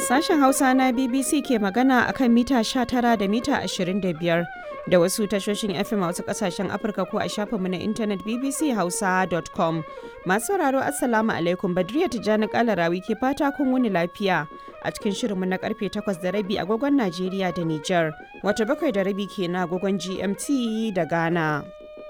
Sashen Hausa na BBC ke magana a kan mita 19 da mita 25 da wasu tashoshin FM a wasu kasashen Afirka ko a shafinmu na intanet bbchausa.com. Masu sauraro Assalamu alaikum Badriya Tijjani Kalarawi ke fata kun wuni lafiya a cikin shirinmu na karfe 8 da rabi agogon Najeriya da Nijar, wata bakwai da rabi ke na agogon GMT da Ghana.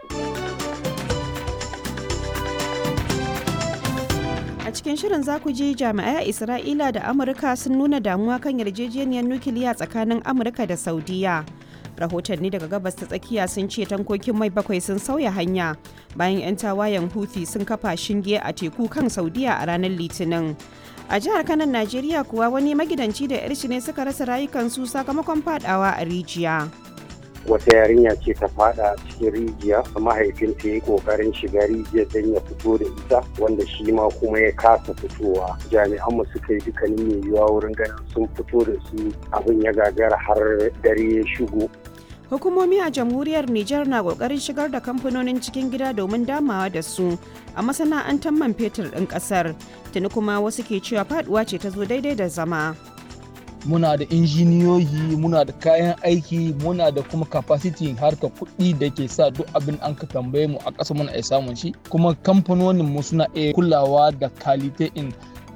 A cikin shirin za ku ji jami'ai a Isra'ila da Amurka sun nuna damuwa kan yarjejeniyar nukiliya tsakanin Amurka da Saudiya. Rahotanni daga gabas ta tsakiya sun ce tankokin mai bakwai sun sauya hanya bayan 'yan tawayen Houthi sun kafa shinge a teku kan Saudiya a ranar Litinin. A jihar Kanan Najeriya kuwa wani magidanci da 'yar ne suka rasa rayukansu sakamakon fadawa a rijiya. wata yarinya ce ta fada cikin rijiya mahaifinta ya yi kokarin shiga rijiyar don ya fito da ita wanda shi ma kuma ya kasa fitowa jami'an mu suka yi dukkanin mai yiwuwa wurin ganin sun fito da su abin ya gagara har dare ya shigo Hukumomi a jamhuriyar Nijar na kokarin shigar da kamfanonin cikin gida domin damawa da su a masana'antar man fetur ɗin ƙasar. Tuni kuma wasu ke cewa faduwa ce ta zo daidai da zama. muna da injiniyoyi muna da kayan aiki muna da kuma capacity harka kuɗi da ke sa duk abin an ka tambaye mu a ƙasa muna iya samun shi kuma kamfanonin mu suna iya kulawa da kalite in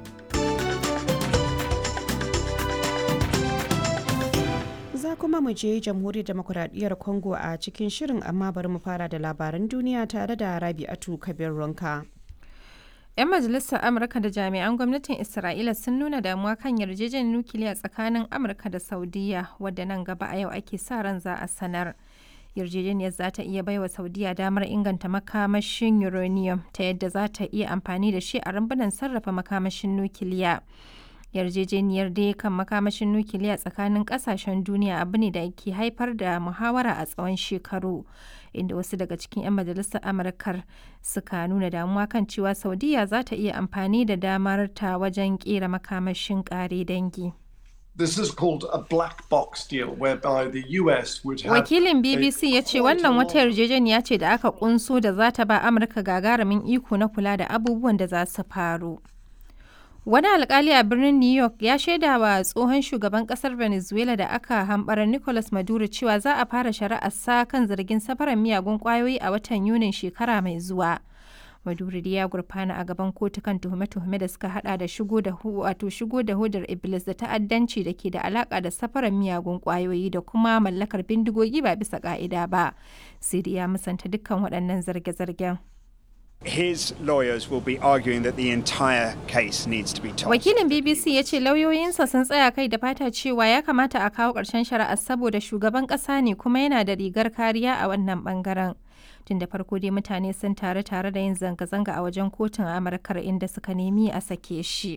Za kuma mu je jamhuriyar demokuraɗiyyar Congo a cikin shirin amma bari mu fara da labaran duniya tare da Rabi'atu Kabir Ronka. 'Yan majalisar Amurka da jami'an gwamnatin Isra'ila sun nuna damuwa kan yarjejeniyar nukiliya tsakanin Amurka da Saudiya wadda nan gaba a yau ake sa ran za a sanar. Yarjejeniyar za ta iya baiwa Saudiya damar inganta makamashin uranium ta yadda za ta iya amfani da shi a rumbunan sarrafa makamashin nukiliya. Yarjejeniyar dai kan makamashin nukiliya tsakanin kasashen duniya abu ne da ke haifar da muhawara a tsawon shekaru. inda wasu daga cikin 'yan majalisar amurkar suka nuna damuwa kan cewa saudiya za ta iya amfani da damar ta wajen kera makamashin kare dangi This is called a black box deal whereby the US would have wakilin bbc ya ce wannan wata yarjejeniya ce da aka kunso da za ta ba amurka gagarumin iko na kula da abubuwan da za su faru Wani alkali a birnin New York ya shaida wa tsohon shugaban kasar Venezuela da aka hambara Nicolas Maduro cewa za a fara shari'arsa kan zargin safarar miyagun kwayoyi a watan Yunin shekara mai zuwa. Maduro ya gurfana a gaban kotu kan tuhume-tuhume da suka hada da shigo da wato shigo da hudar Iblis da ta'addanci da ke da alaka da safarar miyagun kwayoyi da kuma mallakar bindigogi ba bisa ka'ida ba. Sai ya musanta dukkan waɗannan zarge-zargen. His lawyers will be arguing that the entire case needs to be tossed. Wakilin BBC ya ce lauyoyinsa sun tsaya kai da fata cewa ya kamata a kawo ƙarshen shari'ar saboda shugaban ƙasa ne kuma yana da rigar kariya a wannan ɓangaren. Tun da farko dai mutane sun tare tare da yin zanga-zanga a wajen kotun Amurkar inda suka nemi a sake shi.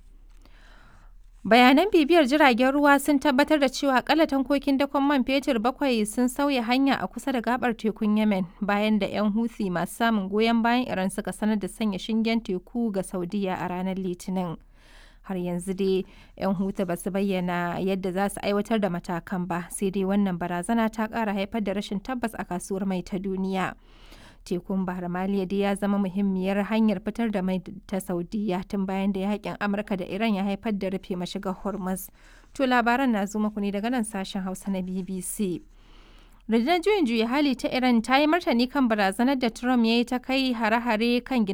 Bayanan bibiyar jiragen ruwa sun tabbatar da cewa akalla tankokin dakon man fetur bakwai sun sauya hanya a kusa da gabar tekun Yemen bayan da 'yan Houthi masu samun goyon bayan Iran suka sanar da sanya shingen teku ga Saudiya a ranar Litinin. Har yanzu dai 'yan Houthi ba su bayyana yadda za su aiwatar da matakan ba, sai dai wannan barazana ta ƙara haifar da rashin tabbas a kasuwar mai ta duniya. tekun bahar maliya dai ya zama muhimmiyar hanyar fitar da mai ta saudiya tun bayan da yakin amurka da iran ya haifar da rufe mashigar hormuz to labaran na zo muku ne daga nan sashen hausa na bbc rundunar juyin juya hali ta iran ta yi martani kan barazanar da trump ya yi ta kai hare-hare kan